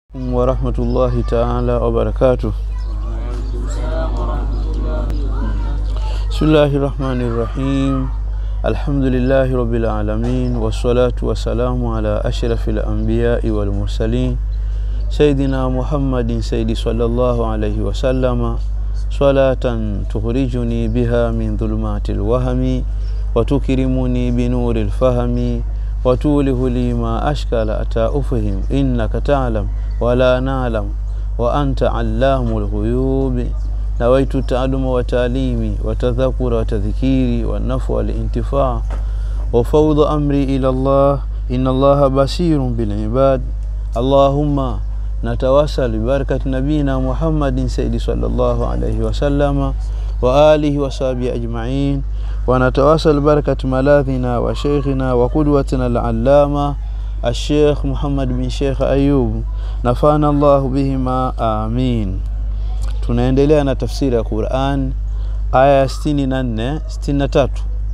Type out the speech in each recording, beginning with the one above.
ورحمة الله تعالى وبركاته بسم الله الرحمن الرحيم الحمد لله رب العالمين والصلاة والسلام على أشرف الأنبياء والمرسلين سيدنا محمد سيد صلى الله عليه وسلم صلاة تخرجني بها من ظلمات الوهم وتكرمني بنور الفهم وتوله لي ما أشكل أتى أفهم إنك تعلم ولا نعلم وأنت علام الغيوب نويت التعلم وتعليمي وتذكر وتذكيري والنفع والانتفاع وفوض أمري إلى الله إن الله بصير بالعباد اللهم نتوسل ببركة نبينا محمد سيد صلى الله عليه وسلم وآله وصحبه أجمعين ونتواصل بركة ملاذنا وشيخنا وقدوتنا العلامة الشيخ محمد بن شيخ أيوب نفعنا الله بهما آمين tunaendelea na tafsiri ya Qur'an aya ya 64 63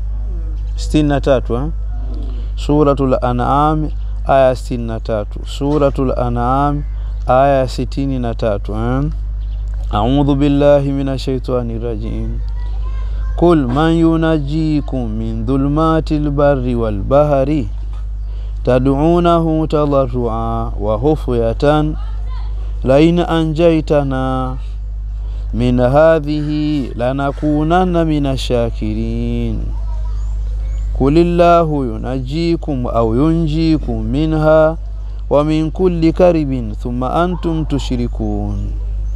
63 eh? Suratul An'am aya 63 Suratul An'am aya 63 eh? A'udhu billahi minash shaitani rajim Qul man yunajjikum min dhulmatil barri wal bahri tad'unahu tadarrua wa khufyatan la in anjaytana min hadhihi lanakunanna minash shakirin kulillahu yunajjikum au yunjikum minha wa min kulli karibin thumma antum tushrikun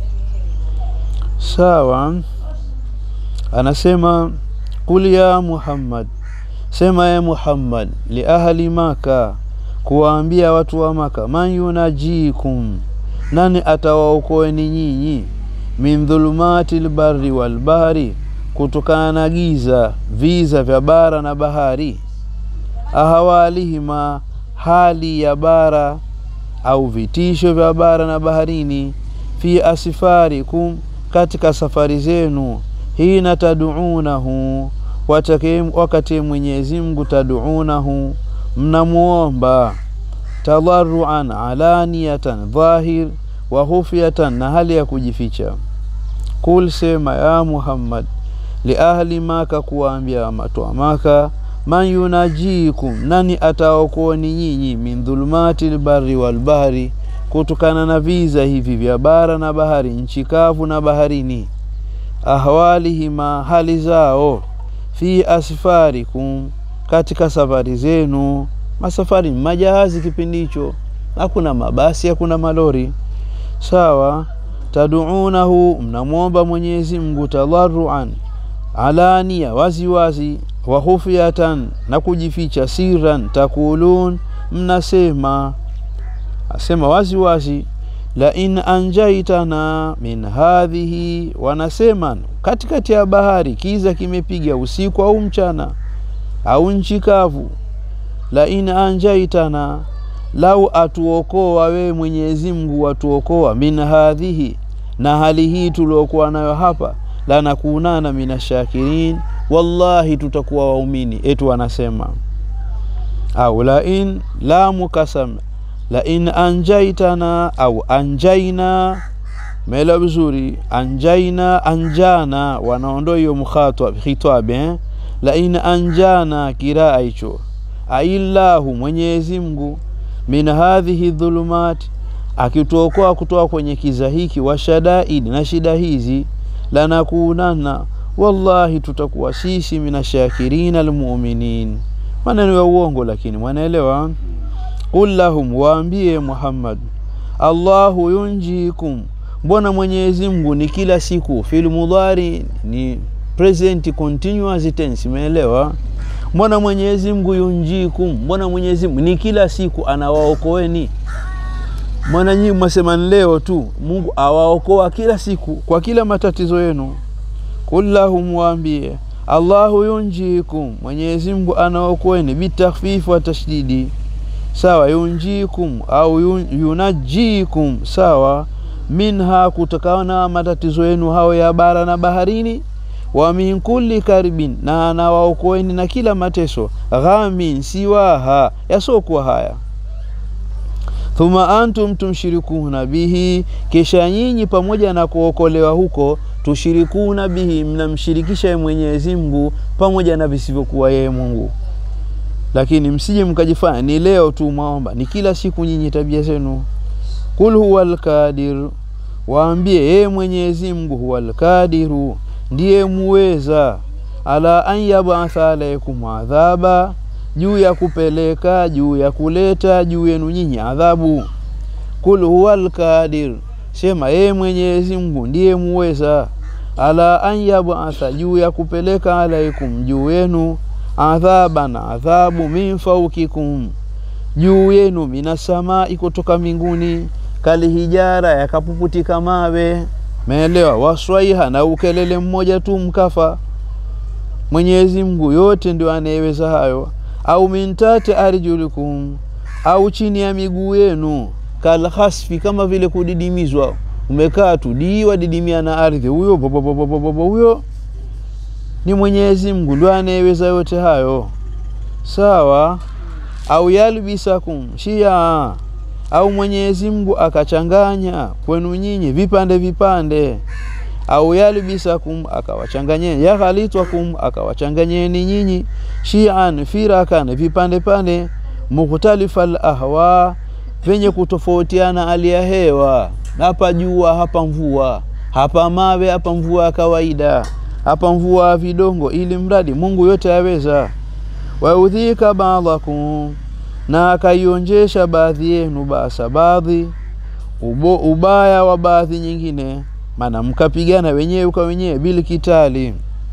sawa anasema qul ya Muhammad sema ya Muhammad li ahli maka kuwaambia watu wa maka man yunajikum nani atawaokoeni nyinyi min dhulumati lbarri walbahri kutokana na giza viza vya bara na bahari ahawalihima hali ya bara au vitisho vya bara na baharini fi asfarikum katika safari zenu hina taduunahu wakati Mwenyezi Mungu taduunahu mnamuomba tadarruan alaniyatan dhahir wa khufyatan na hali ya kujificha kul sema ya Muhammad li ahli maka kuwaambia watu wa maka man yunajikum nani ataokoeni nyinyi min dhulumati lbari walbahri kutokana na viza hivi vya bara na bahari nchi kavu na baharini ahwalihima hali zao fi asfarikum katika safari zenu masafari majahazi kipindi hicho hakuna mabasi hakuna malori sawa taduunahu mnamwomba Mwenyezi Mungu tadarruan alania waziwazi wa khufyatan na kujificha siran takulun mnasema asema waziwazi la in anjaitana min hadhihi wanasema katikati ya bahari kiza kimepiga usiku au mchana au nchi kavu la in anjaitana lau atuokoa wewe Mwenyezi Mungu atuokoa min hadhihi na hali hii tuliokuwa nayo hapa lanakunana minashakirin wallahi tutakuwa waumini etu wanasema au la in la mukasam la in anjaitana au anjaina mela vizuri anjaina anjana wanaondoa hiyo mkhatwa khitabe eh? la in anjana kiraa hicho aillahu Mwenyezi Mungu min hadhihi dhulumat akituokoa kutoka kwenye kiza hiki wa shadaid na shida hizi lanakunana wallahi tutakuwa sisi minashakirina almu'minin maneno ya uongo lakini mwanaelewa qul lahum waambie Muhammad Allahu yunjikum mbona Mwenyezi Mungu ni kila siku fil mudhari ni present continuous tense umeelewa mbona Mwenyezi Mungu yunjikum mbona Mwenyezi Mungu ni kila siku anawaokoeni mbona nyinyi mwasema leo tu Mungu awaokoa kila siku kwa kila matatizo yenu kullahum waambie Allahu yunjikum Mwenyezi Mungu anaokoeni bitakhfifu wa tashdidi sawa yunjikum au yunajikum sawa minha kutokana matatizo yenu hao ya bara na baharini wa min kulli karibin na anawaokoeni na kila mateso ghamin siwaha yasokuwa haya thumma antum tumshirikuna bihi, kisha nyinyi pamoja na kuokolewa huko tushirikuna bihi, mnamshirikisha yeye Mwenyezi Mungu pamoja na visivyokuwa yeye Mungu. Lakini msije mkajifanya ni leo tu mwaomba, ni kila siku nyinyi tabia zenu. Kul huwa alqadir, waambie yeye Mwenyezi Mungu huwa alqadiru, ndiye muweza, ala an yabatha alaikum adhaba, juu ya kupeleka, juu ya kuleta juu yenu nyinyi adhabu. Kul huwa alqadir, sema yeye Mwenyezi Mungu ndiye muweza, ala an yabatha, juu ya kupeleka alaikum, juu yenu adhaban, adhabu min faukikum juu yenu minasamai, kutoka mbinguni, kalihijara, yakapuputika mawe, meelewa, waswaiha, na ukelele mmoja tu mkafa. Mwenyezi Mungu yote ndio anayeweza hayo. Au mintate arjulikum, au chini ya miguu yenu, kalhasfi, kama vile kudidimizwa, umekaa tu diwa didimia na ardhi, huyo bobobobobobo, huyo ni Mwenyezi Mungu ndio anayeweza yote hayo, sawa au yalbisakum shia, au Mwenyezi Mungu akachanganya kwenu nyinyi vipande vipande, au yalbisakum akawachanganyeni, yaghalitwakum akawachanganyeni nyinyi shian firakan vipande pande, mukhtalifal ahwa venye kutofautiana hali ya hewa, hapa jua hapa mvua, hapa mawe hapa mvua ya kawaida, hapa mvua ya vidongo, ili mradi Mungu yote aweza waudhika baadhakum, na akaionjesha baadhi yenu basa baadhi ubo, ubaya wa baadhi nyingine, maana mkapigana wenyewe kwa wenyewe bili kitali.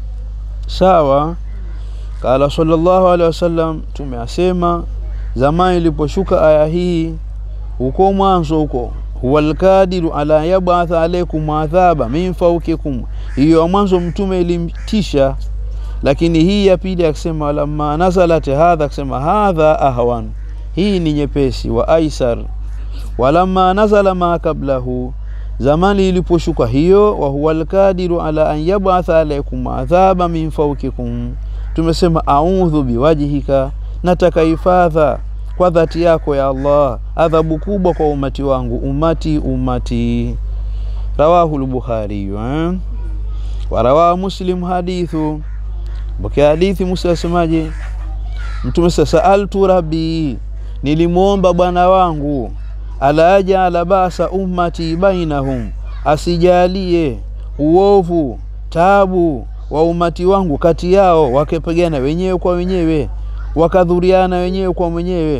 Sawa. Kala sallallahu alaihi wasallam, tumeasema zamani iliposhuka aya hii huko mwanzo huko, huwa alkadiru ala yabatha alaikum adhaba min faukikum, hiyo ya mwanzo mtume ilimtisha lakini hii ya pili akisema lamma nazalat hadha, akisema hadha ahwan, hii ni nyepesi wa aisar. Walamma nazala ma kablahu, zamani iliposhuka hiyo, wa huwa alkadiru ala an yabatha alaikum adhaba min fawkikum, tumesema audhu biwajhika, nataka hifadha kwa dhati yako ya Allah, adhabu kubwa kwa umati wangu, umati umati. Rawahu lbukhari eh? warawahu muslim hadithu Mpokea hadithi Musa asemaje? Mtume sasa, saaltu rabbi, nilimwomba bwana wangu, ala ajala basa ummati bainahum, asijalie uovu tabu wa umati wangu kati yao, wakipigana wenyewe kwa wenyewe, wakadhuriana wenyewe kwa wenyewe.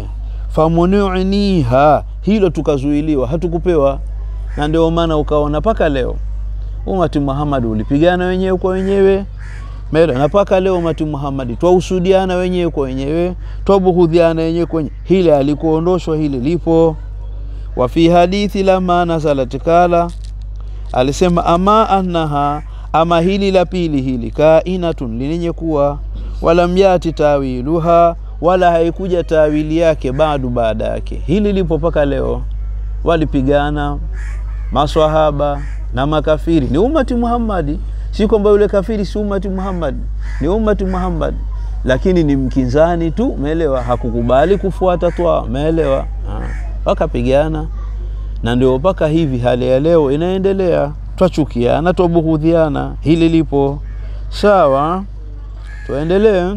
Famuniuniha, hilo tukazuiliwa, hatukupewa. Na ndio maana ukaona mpaka leo umati Muhammad ulipigana wenyewe kwa wenyewe Mera na mpaka leo umati Muhammadi twausudiana wenyewe kwa wenyewe, twabughudhiana wenyewe kwa wenyewe. Hili alikuondoshwa, hili lipo. Wa fi hadithi lama nazalat kala, alisema ama annaha, ama hili la pili hili, kainatun, linenye kuwa, walam yati tawiluha, wala haikuja tawili yake bado baada yake. Hili lipo mpaka leo, walipigana maswahaba na makafiri, ni umati Muhammadi si kwamba yule kafiri si umati Muhammad, ni umati Muhammad, lakini ni mkinzani tu, umeelewa? Hakukubali kufuata twa, umeelewa? Wakapigana, na ndio mpaka hivi hali ya leo inaendelea, twachukiana, twabughudhiana. Hili lipo sawa. Tuendelee.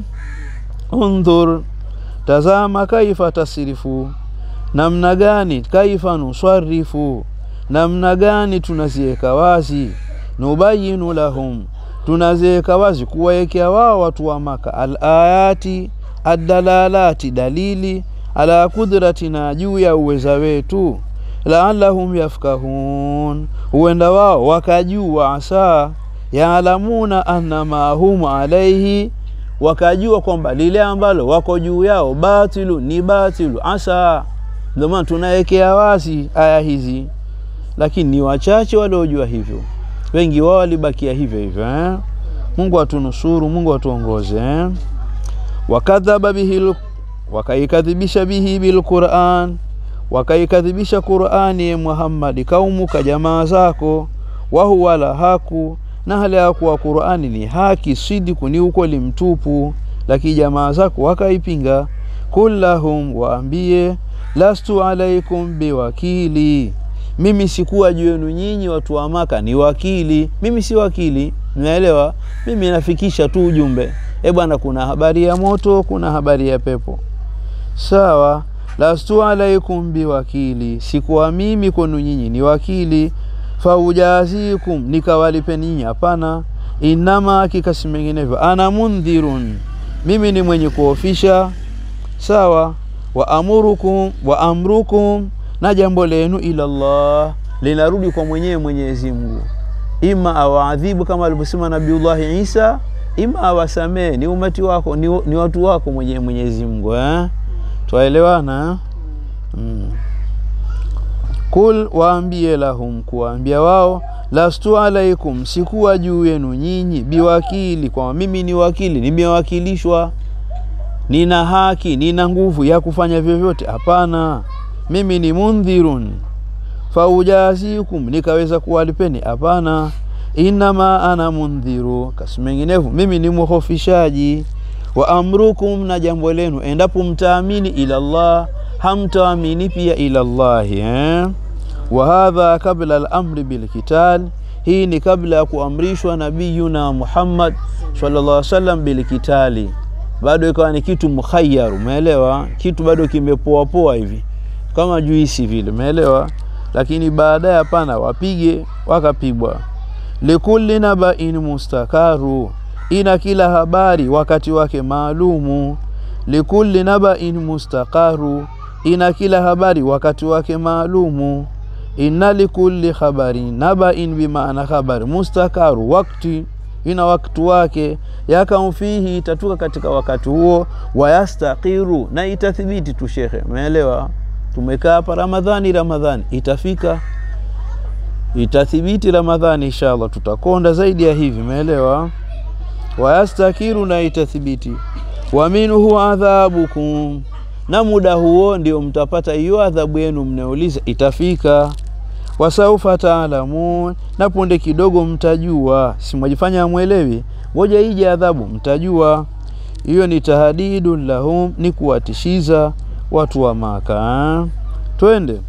Undhur, tazama, kaifa tasrifu, namna gani, kaifa nuswarifu, namna gani tunaziweka wazi nubayinu lahum, tunaziweka wazi kuwaekea wao watu wa Maka alayati adalalati, dalili ala kudratina, juu ya uweza wetu, laalahum yafkahun, huenda wao wakajua, asa yaalamuna annama hum alaihi, wakajua kwamba lile ambalo wako juu yao batilu ni batilu, asa. Ndio maana tunawekea wazi aya hizi, lakini ni wachache waliojua hivyo wengi wao walibakia hivyo hivyo eh? Mungu atunusuru, Mungu atuongoze eh? wakadhaba bihi, wakaikadhibisha bihi bilquran, wakaikadhibisha Qurani Muhammadi, kaumuka jamaa zako, wahuwa la haku, na hali ya kuwa Qurani ni haki, sidiku ni ukweli mtupu, lakini jamaa zako wakaipinga. Kullahum, waambie lastu alaikum biwakili mimi sikuwa juu yenu nyinyi watu wa maka ni wakili mimi si wakili naelewa mimi nafikisha tu ujumbe e bwana kuna habari ya moto kuna habari ya pepo sawa lastu alaikum biwakili sikuwa mimi kwenu nyinyi ni wakili faujazikum nikawalipe ninyi hapana inama kikasi menginevyo ana mundhirun mimi ni mwenye kuofisha sawa wa amurukum wa amrukum na jambo lenu ila Allah linarudi kwa mwenyewe Mwenyezi Mungu ima awaadhibu kama alivyosema Nabiullahi Isa ima awasamee ni umati wako ni, ni watu wako mwenyewe Mwenyezi Mungu eh? twaelewana mm. Kul waambie lahum, kuwaambia wao, lastu alaikum, sikuwa juu yenu nyinyi, biwakili, kwamba mimi ni wakili, nimewakilishwa, nina haki, nina nguvu ya kufanya vyovyote. Hapana, mimi ni mundhirun faujazikum, nikaweza kuwalipeni. Hapana, inama ana mundhiru, kasi menginevu, mimi ni muhofishaji wa amrukum, na jambo lenu endapo mtaamini ila Allah hamtaamini pia ila Allahi eh? wa hadha kabla al-amri bilkital, hii ni kabla ya kuamrishwa nabiyuna Muhammad sallallahu alaihi wasallam bilkitali, bado ikawa ni kitu mukhayyar, umeelewa? Kitu bado kimepoa poa hivi kama juisi vile, umeelewa? Lakini baadaye hapana, wapige wakapigwa. likulli nabain mustakaru, ina kila habari wakati wake maalumu. likulli nabain mustaqaru ina kila habari wakati wake maalumu. inna likulli khabarin nabain bimaana khabari mustakaru wakti ina wakati wake yakam fihi itatuka katika wakati huo wayastaqiru na itathibiti tu shekhe umeelewa tumekaa hapa ramadhani ramadhani itafika itathibiti ramadhani inshallah tutakonda zaidi ya hivi umeelewa wayastakiru na itathibiti wa minhu adhabukum na muda huo ndio mtapata hiyo adhabu yenu mnauliza itafika wasaufa taalamun na punde kidogo mtajua si mwajifanya amwelewi ngoja ije adhabu mtajua hiyo ni tahadidun lahum ni kuwatishiza watu wa maka twende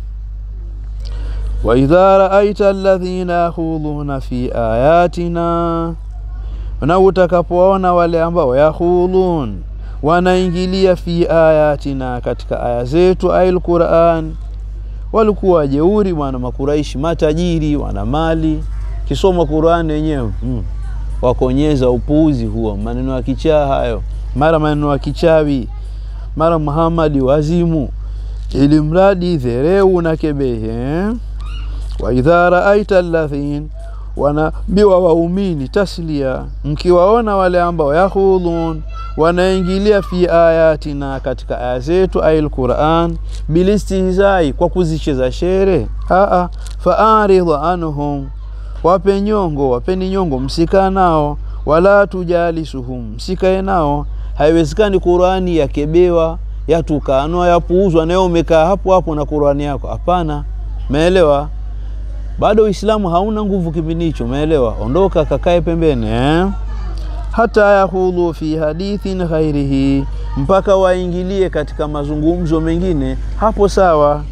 waidha raaita alladhina yakhudhuna fi ayatina na utakapoona wale ambao yakhudhun wanaingilia fi ayatina katika aya zetu ail Qur'an walikuwa wajeuri bwana makuraishi matajiri wana mali kisoma Qur'an wenyewe hmm. wakonyeza upuuzi huo maneno ya kichaa hayo mara maneno ya kichawi mara Muhammadi wazimu ili mradi dhereu na kebehe wa idha raaita alladhin wanaambiwa waumini taslia mkiwaona wale ambao yakhudhun wanaingilia fi ayatina katika aya zetu ail Qur'an bilistihzai kwa kuzicheza shere aa faaridh anhum wape nyongo wapeni nyongo msikaa nao wala tujalisuhum msikae nao haiwezekani Qur'ani yakebewa yatukanwa yapuuzwa nayo umekaa hapo hapo na Qur'ani yako hapana meelewa bado Uislamu hauna nguvu kipindi hicho umeelewa ondoka kakae pembeni eh? hata yahudhu fi hadithin ghairihi, mpaka waingilie katika mazungumzo mengine hapo sawa.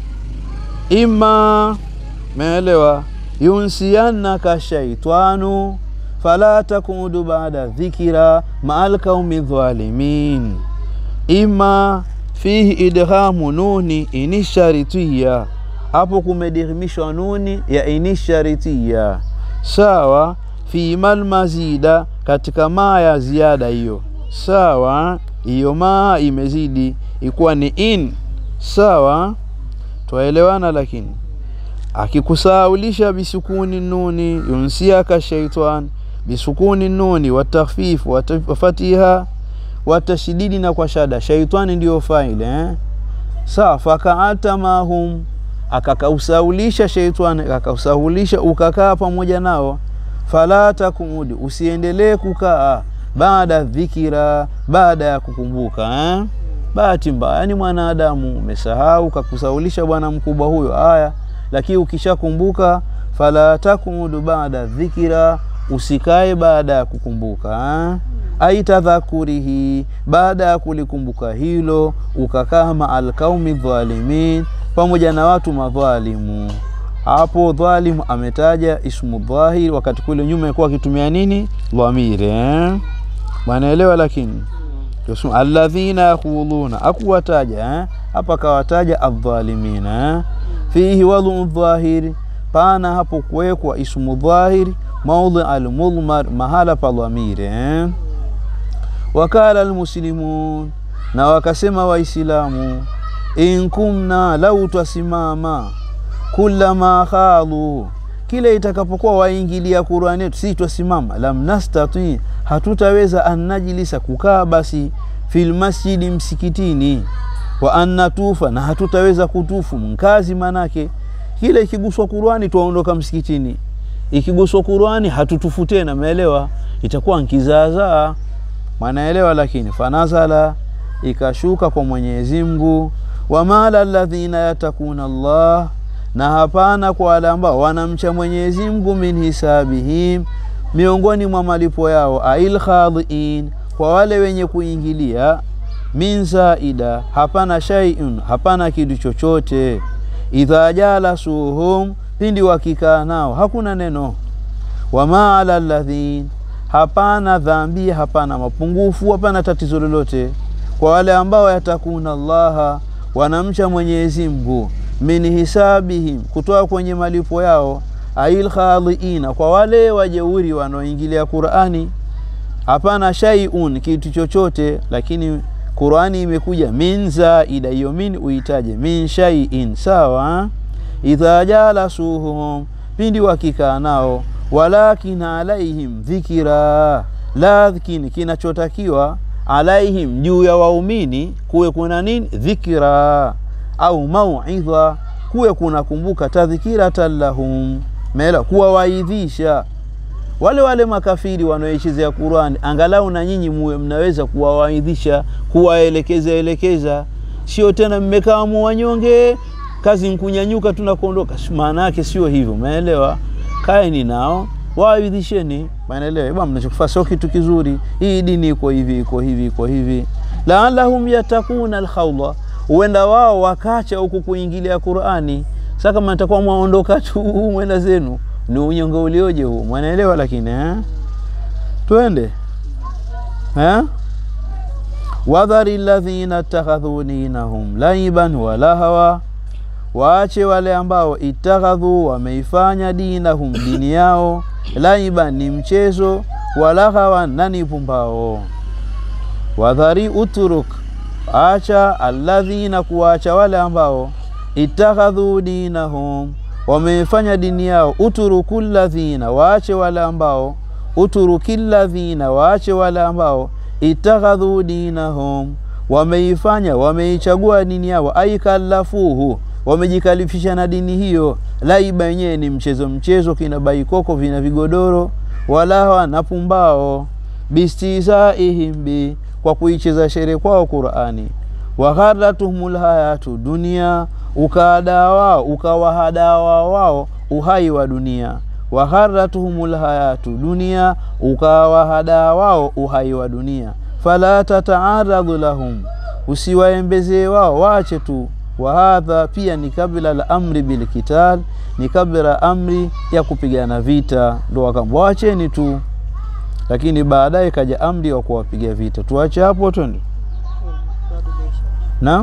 Ima meelewa, yunsiyannaka shaitanu fala takudu baada dhikira maal qaumi dhalimin. Ima fihi idghamu nuni inisharitiya, hapo kumedirhimishwa nuni ya inisharitiya sawa fi mal mazida katika maa ya ziada hiyo sawa hiyo maa imezidi ikuwa ni in sawa twaelewana lakini akikusaulisha bisukuni nuni yunsiaka shaitan bisukuni nuni watakhfif wafatiha watashididi na kwa shada shaitani ndiyo faile eh? sawa fakaata mahum akakausaulisha shaitani akakausaulisha ukakaa pamoja nao fala takumudi usiendelee kukaa baada dhikira baada ya kukumbuka eh? bahati mbaya ni mwanadamu umesahau kakusaulisha bwana mkubwa huyo haya lakini ukishakumbuka fala takumudu baada dhikira usikae baada ya kukumbuka eh? ai tadhakurihi baada ya kulikumbuka hilo ukakaa maa alqaumi dhalimin pamoja na watu madhalimu hapo dhalimu ametaja ismu dhahir wakati kule nyuma ilikuwa akitumia nini dhamiri eh? wanaelewa lakini alladhina yakhudhuna akuwataja hapa eh? kawataja aldhalimina eh? fihi wadhu dhahiri pana hapo kuwekwa ismu dhahiri maudhi almudhmar mahala pa dhamiri eh? wakala almuslimun na wakasema waislamu in kumna lau twasimama kulama khadhu kile itakapokuwa waingilia Qur'ani yetu si twasimama lam nastati hatutaweza an najlisa kukaa basi fil masjidi msikitini wa an natufa na hatutaweza kutufu mkazi manake kile ikiguswa Qur'ani tuondoka msikitini ikiguswa Qur'ani hatutufu tena umeelewa itakuwa nkizaazaa mwanaelewa lakini fanazala ikashuka kwa Mwenyezi Mungu wamala alladhina yatakuna Allah na hapana kwa wale ambao wanamcha Mwenyezi Mungu min hisabihim miongoni mwa malipo yao ail khadhiin kwa wale wenye kuingilia min zaida hapana shay'un hapana kitu chochote idha jalasuhum pindi wakikaa nao hakuna neno wama ala alladhin hapana dhambi hapana mapungufu hapana tatizo lolote kwa wale ambao yatakuna allaha wanamcha Mwenyezi Mungu min hisabihim kutoa kwenye malipo yao ail khadhiina kwa wale wajeuri wanaoingilia Qur'ani hapana shay'un kitu chochote lakini Qur'ani imekuja min zaida hiyo min uitaje min shay'in sawa idha jalasuhum pindi wakikaa nao walakin alaihim dhikira lakin kinachotakiwa alaihim juu ya waumini kuwe kuna nini dhikra au mauidha kuwe kunakumbuka tadhkiratan lahum mela kuwawaidhisha wale wale makafiri wanaoichezea Qur'ani angalau na nyinyi muwe mnaweza kuwawaidhisha kuwaelekeza elekeza sio tena mmekaa wanyonge kazi nkunyanyuka tunakuondoka maana yake sio hivyo umeelewa kaeni nao waidhisheni maanaelewa bwana mnachokifanya sio kitu kizuri hii dini iko hivi iko hivi iko hivi la'allahum yatakuna alkhawla huenda wao wakacha huku kuingilia Qur'ani sasa kama nitakuwa mwaondoka tu mwenda zenu ni unyonge ulioje huu mwanaelewa lakini eh twende eh wadhari alladhina ittakhadhu dinahum laiban wa lahawa waache wale ambao ittakhadhu wameifanya dinahum dini yao laiban ni mchezo walaghawa na ni pumbao wadhari uturuk acha alladhina kuacha wale ambao ittakhadhu dinahum wameifanya dini yao uturuku ladhina waache wale ambao uturuki ladhina waache wale ambao ittakhadhu dinahum wameifanya wameichagua dini yao aikalafuhu wamejikalifisha na dini hiyo laiba yenyewe ni mchezo mchezo kina baikoko vina vigodoro walawa na pumbao bistizaihim bi kwa kuicheza shere kwao Qur'ani wagharatuhumul hayatu dunia ukahadaa wao ukawahadaa wao uhai wa dunia wagharatuhumul hayatu dunia ukawahadaa wao uhai wa dunia fala tataaradhu lahum usiwaembezee wao waache tu wahadha pia ni kabla la amri bilkital ni kabla amri ya kupigana vita ndo wakamba wacheni tu lakini baadaye kaja amri wa kuwapiga vita tuache hapo twende na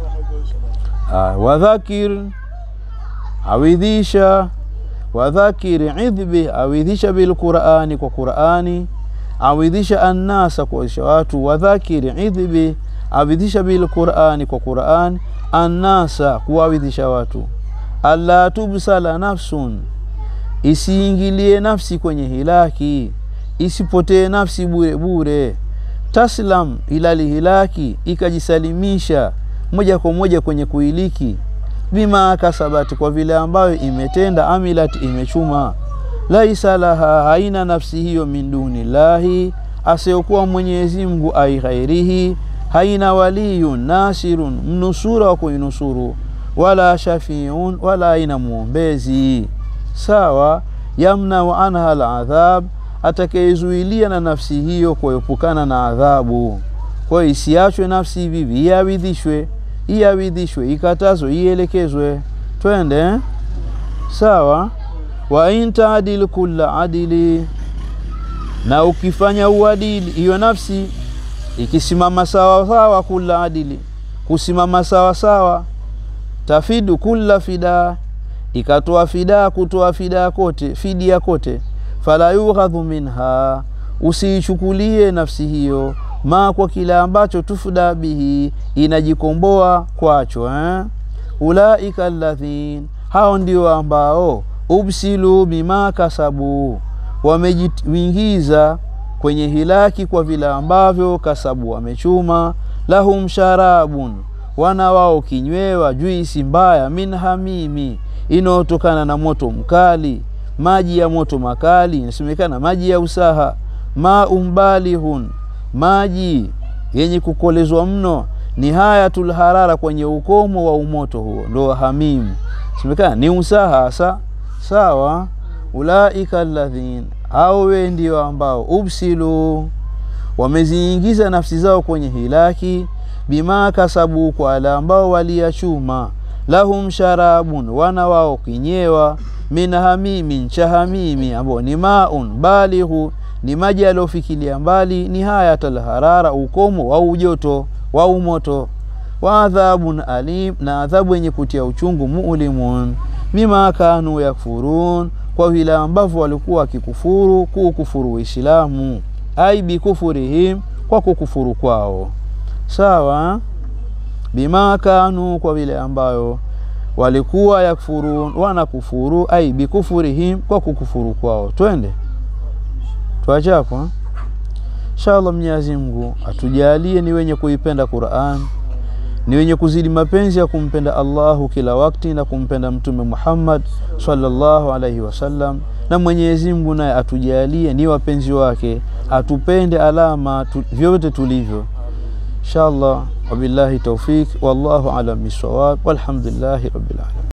wadhakir awidhisha wadhakir idhbi awidhisha bilqurani kwa qurani awidhisha annasa kuwaisha watu wadhakir idhbi awidhisha bilqurani kwa qurani annasa kuwawidhisha watu alla tubsala nafsun isiingilie nafsi kwenye hilaki isipotee nafsi bure bure taslam ilali hilaki ikajisalimisha moja kwa moja kwenye kuiliki bima kasabati kwa vile ambayo imetenda amilat imechuma laisa laha haina nafsi hiyo min duni lahi asiokuwa Mwenyezi Mungu ai ghairihi haina waliyun nasirun mnusura wa kuinusuru wala shafiun wala haina mwombezi sawa yamnau anha aladhab atakayezuilia na nafsi hiyo kuepukana na adhabu. Kwa hiyo isiachwe nafsi hivi hivi, iawidhishwe, iawidhishwe, ikatazwe, ielekezwe. Twende eh? sawa. wa in taadil kulla adili, na ukifanya uadili, hiyo nafsi ikisimama sawa sawa, kulla adili, kusimama sawa sawa, tafidu kulla fidaa, ikatoa fidaa, kutoa fidaa kote, fidia kote, fala yughadhu minha, usiichukulie nafsi hiyo ma kwa kile ambacho tufda bihi, inajikomboa kwacho eh? ulaika alladhin, hao ndio ambao ubsilu bima kasabu, wamejiingiza kwenye hilaki kwa vile ambavyo kasabu wamechuma. Lahum sharabun, wana wao kinywewa juisi mbaya, min hamimi, inayotokana na moto mkali, maji ya moto makali, inasemekana maji ya usaha. Maumbalihun, maji yenye kukolezwa mno, nihayatul harara, kwenye ukomo wa umoto huo, ndo hamimu, semekana ni usaha hasa sawa. Ulaika alladhin, hao we ndio ambao ubsilu, wameziingiza nafsi zao kwenye hilaki, bima kasabu, kwa wale ambao waliyachuma. Lahum sharabun, wana wao kinyewa, min hamimin, cha hamimi, ambao ni maun balighu, ni maji yaliofikilia mbali, nihayatal harara, ukomo wa ujoto wa umoto. Wa adhabun alim, na adhabu yenye kutia uchungu, mulimun bima kanu yakfurun, kwa vile ambavyo walikuwa wakikufuru, kuukufuru Uislamu, ai bikufurihim, kwa kukufuru kwao. Sawa, bima kanu, kwa vile ambayo walikuwa yakfurun, wanakufuru, ai bikufurihim, kwa kukufuru kwao. Twende twachapo inshallah. Mwenyezi Mungu atujalie ni wenye kuipenda Qur'an ni wenye kuzidi mapenzi ya kumpenda Allahu kila wakati na kumpenda Mtume Muhammad sallallahu alaihi wasallam, na Mwenyezi Mungu naye atujalie ni wapenzi wake, atupende alama tu, vyote tulivyo inshallah. Wabillahi tawfik, wallahu alam bisawab, walhamdulillahi rabbil alamin.